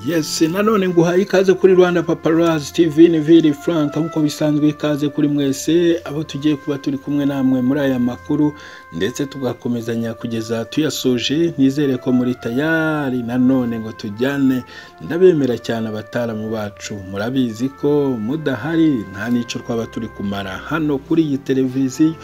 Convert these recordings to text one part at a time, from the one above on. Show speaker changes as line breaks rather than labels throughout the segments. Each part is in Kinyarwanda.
Yes nanone nguhaye ikaze kuri Rwanda Paparazzi TV ni Vili Frank nk'uko bisanzwe ikaze kuri mwese abo tugiye kuba turi kumwe namwe muri aya makuru ndetse tugakomezanya kugeza tuyasoje nizere ko muri tayari nanone ngo tujyane ndabemera cyane abataramu bacu murabizi ko mudahari nta n'icyo twaba turi kumara hano kuri iyi televiziyo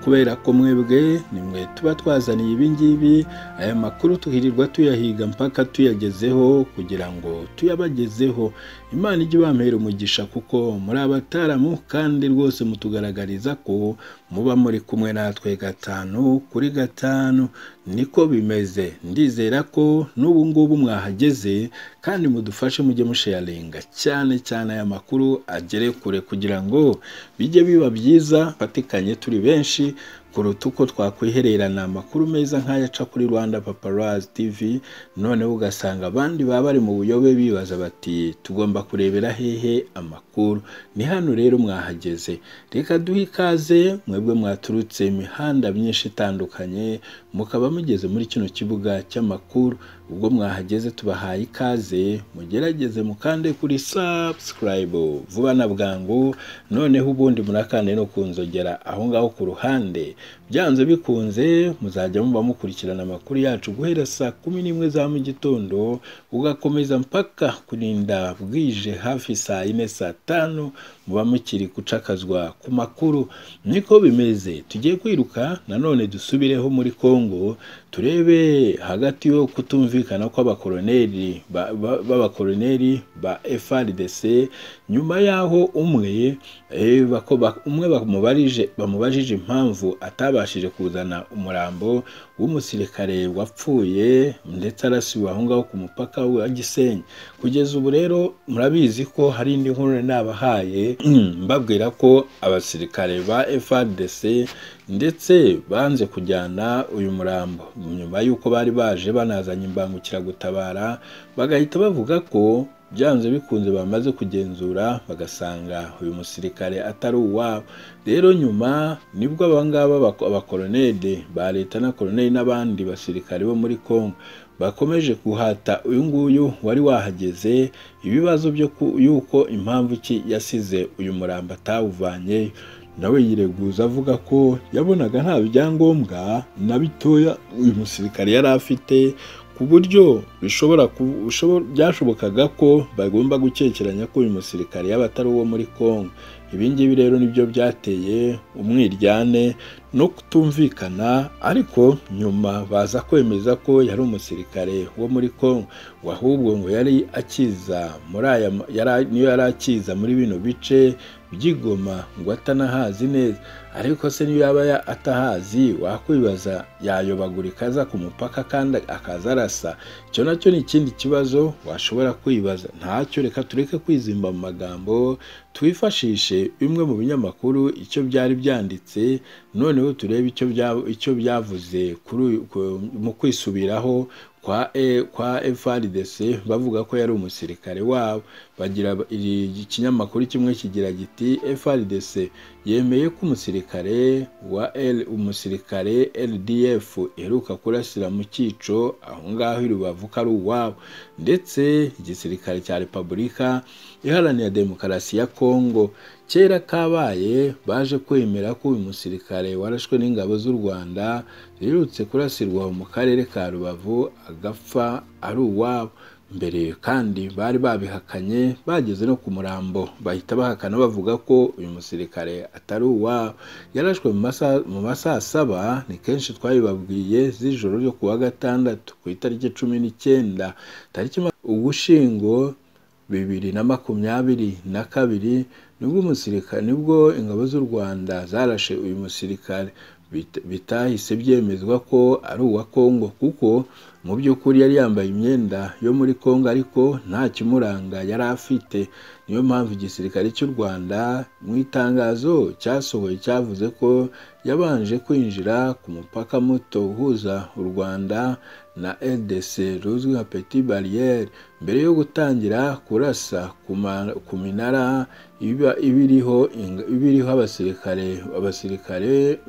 kubera ko mwebwe ni mwe tuba twazaniye ibingibi aya makuru tuhirirwa tuyahiga mpaka tuyagezeho kugira ngo tuyabagezeho imana ijye ibamera umugisha kuko muri abataramu kandi rwose mutugaragariza ko muba muri kumwe natwe gatanu kuri gatanu niko bimeze ndizera ko n'ubu ngubu mwahageze kandi mudufashe mujye musheyaringa cyane cyane aya makuru agere kure kugira ngo bijye biba byiza fatikanye turi benshi kuruta uko twakwihererana amakuru meza nk'aya aca kuri rwanda paparazzi tv noneho ugasanga abandi baba bari mu buyobe bibaza bati tugomba kurebera hehe amakuru ni hano rero mwahageze reka duhe ikaze mwebwe mwaturutse imihanda myinshi itandukanye mukaba mugeze muri kino kibuga cy'amakuru ubwo mwahageze tubahaye ikaze mugerageze mukande kuri subscribe vuba na bwangu noneho ubundi murakande no kunzogera aho ngaho ku ruhande byanze bikunze muzajya muba mukurikirana amakuru yacu guhera saa kumi n'imwe za mu gitondo ugakomeza mpaka kurinda bwije hafi saa yine saa tanu muba mukiri gucakazwa ku makuru niko bimeze tugiye kwiruka nanone dusubireho muri congo turebe hagati yo kutumvikana kw'abakoroneri b'abakoroneri ba frdc nyuma y'aho umwe umwe bamubajije impamvu atabashije kuzana umurambo w'umusirikare wapfuye ndetse arasiwe aho ngaho ku mupaka wa gisenyi kugeza ubu rero murabizi ko hari indi nkuru nabahaye mbabwira ko abasirikare ba frdc ndetse banze kujyana uyu murambo nyuma y'uko bari baje banazanye imbangukiragutabara bagahita bavuga ko byanze bikunze bamaze kugenzura bagasanga uyu musirikare atari uwabo rero nyuma nibwo abangaba abakoronede ba leta na koroneli n'abandi basirikare bo muri congo bakomeje guhata uyu nguyu wari wahageze ibibazo byo yuko impamvu ki yasize uyu murambo atawuvanye nawe yireguza avuga ko yabonaga nta byangombwa na bitoya uyu musirikare yari afite ku buryo bishobora byashobokaga ko bagomba gukekeranya ko uyu musirikare yaba atari uwo muri congo ibingibi rero nibyo byateye umwiryane no kutumvikana ariko nyuma baza kwemeza ko yari umusirikare wo muri congo ahubwo ngo yari akiza muri aya niyo yari akiza muri bino bice by'igoma ngo atanahazi neza ariko se niyo yaba atahazi wakwibaza yayobagurika aza ku mupaka kandi akaza arasa icyo nacyo ni ikindi kibazo washobora kwibaza ntacyo reka tureke kwizimba mu magambo twifashishe bimwe mu binyamakuru icyo byari byanditse noneho turebe icyo byavuze mu kwisubiraho kwa e, kwa FRDC bavuga ko yari umusirikare wabo bagira ikinyamakuru kimwe kigira giti FRDC yemeye ko umusirikare wa L umusirikare LDF iheruka kurasira mu cyico aho ngaho i Rubavu ko ari uwabo ndetse igisirikare cya Repubulika iharanira demokarasi ya Kongo kera kabaye baje kwemera ko uyu musirikare warashwe n'ingabo z'u rwanda ziherutse kurasirwa mu karere ka rubavu agapfa ari uwabo mbere kandi bari babihakanye bageze no ku murambo bahita bahakana bavuga ko uyu musirikare atari uwabo yarashwe mu masaha saba ni kenshi twabibabwiye z'ijoro ryo ku wa gatandatu ku itariki cumi n'icyenda tariki ugushyingo bibiri na makumyabiri na kabiri nibwo umusirikare nibwo ingabo z'u rwanda zarashe uyu musirikare bitahise byemezwa ko ari uwa kongo kuko mu by'ukuri yari yambaye imyenda yo muri kongo ariko nta kimuranga yari afite niyo mpamvu igisirikare cy'u rwanda mu itangazo cyasohoye cyavuze ko yabanje kwinjira ku mupaka muto uhuza u rwanda na ldc ruzwi nka peti bariyeri mbere yo gutangira kurasa ku minara ibiriho ibiriho abasirikare abasirikare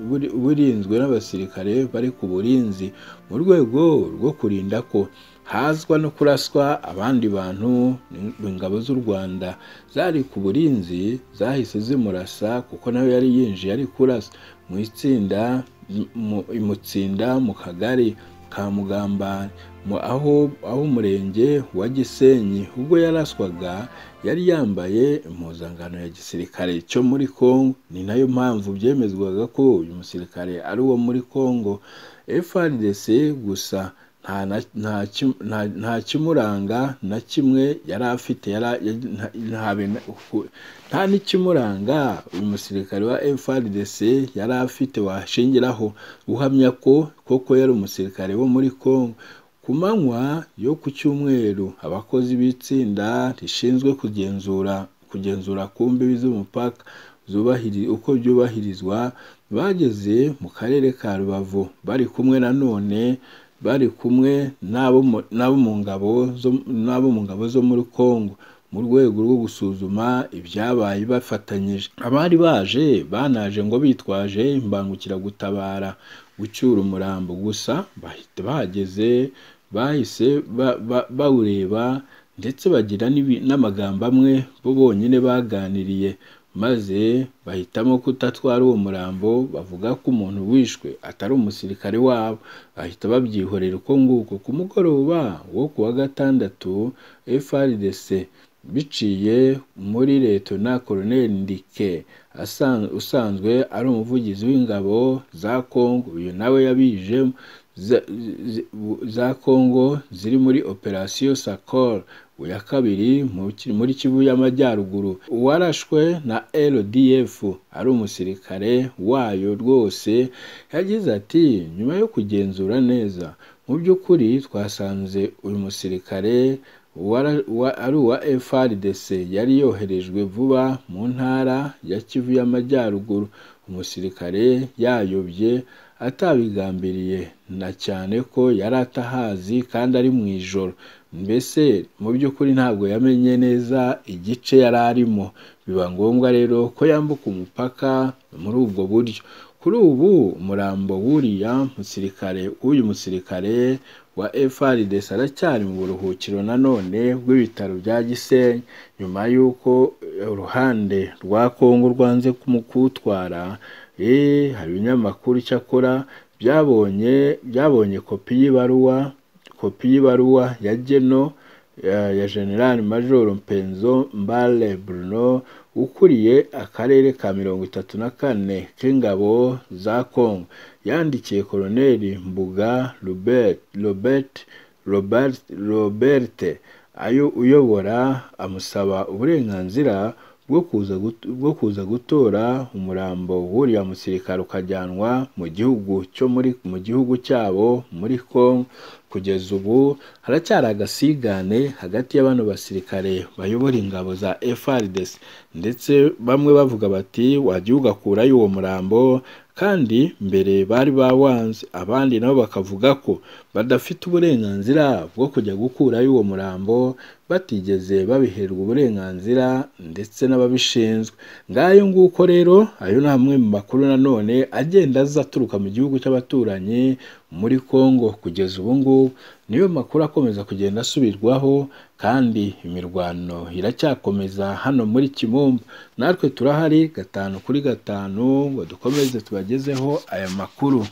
burinzwe n'abasirikare bari ku burinzi mu rwego rwo kurinda ko hazwa no kuraswa abandi bantu ingabo z'u rwanda zari ku burinzi zahise zimurasa kuko nawe yari yinjiye ari kurasa mu itsinda imutsinda mu kagari ka mugambane aho aho umurenge wa gisenyi ubwo yaraswaga yari yambaye impuzangano ya gisirikare cyo muri congo ni nayo mpamvu byemezwaga ko uyu musirikare ari uwo muri congo frdc gusa nta kimuranga na kimwe yari afite nta n'ikimuranga uyu musirikare wa frdc yari afite washingiraho uhamya ko koko yari umusirikare wo muri congo ku manywa yo ku cyumweru abakozi b'itsinda rishinzwe kugenzura kugenzura ku mbibi z'umupaka uko byubahirizwa bageze mu karere ka rubavu bari kumwe nanone bari kumwe n'abo mu ngabo n'abo mu ngabo zo muri congo mu rwego rwo gusuzuma ibyabaye bafatanyije abari baje banaje ngo bitwaje imbangukiragutabara gucyura umurambo gusa bahita bahageze bahise bawureba ndetse bagira n'amagambo amwe bo bonyine baganiriye maze bahitamo kutatwara uwo murambo bavuga ko umuntu wishwe atari umusirikare wabo bahita babyihorera uko nguko ku mugoroba wo ku wa gatandatu frdc biciye muri letona koroneli ndike usanzwe ari umuvugizi w'ingabo za kongo uyu nawe yabijemo za kongo ziri muri operasiyo sakoro ya kabiri muri kivu y'amajyaruguru uwarashwe na rdf ari umusirikare wayo rwose yagize ati nyuma yo kugenzura neza mu by'ukuri twasanze uyu musirikare ari uwa frdc yari yoherejwe vuba mu ntara ya kivu y'amajyaruguru umusirikare yayobye atabigambiriye na cyane ko yari atahazi kandi ari mu ijoro mbese mu by'ukuri ntabwo yamenye neza igice yari arimo biba ngombwa rero ko yambuka umupaka muri ubwo buryo kuri ubu umurambo w'uriya musirikare w'uyu musirikare wa frdc aracyari mu buruhukiro nanone rw'ibitaro bya gisenyi nyuma y'uko uruhande rwa kongo rwanze kumutwara hari ibinyamakuru icyakora byabonye byabonye kopi y'ibaruwa kopi y'ibaruwa ya geno ya general major mpenzo mbale bruno ukuriye akarere ka mirongo itatu na kane k'ingabo za congo yandikiye koroneli mbuga robert robert ayo uyobora amusaba uburenganzira bwo kuza gutora umurambo w'uriya musirikare ukajyanwa mu gihugu cyo mu gihugu cyabo muri congo kugeza ubu haracyari agasigane hagati y'abano basirikare bayobora ingabo za FRDC ndetse bamwe bavuga bati wajya ugakurayo uwo murambo kandi mbere bari bawanze abandi nabo bakavuga ko badafite uburenganzira bwo kujya gukurayo uwo murambo batigeze babiherwa uburenganzira ndetse n'ababishinzwe ngayo nguko rero ayo ni amwe mu makuru nanone agenda aza aturuka mu gihugu cy'abaturanyi muri congo kugeza ubu ngubu niyo makuru akomeza kugenda asubirwaho kandi imirwano iracyakomeza hano muri kimumba natwe turahari gatanu kuri gatanu ngo dukomeze tubagezeho aya makuru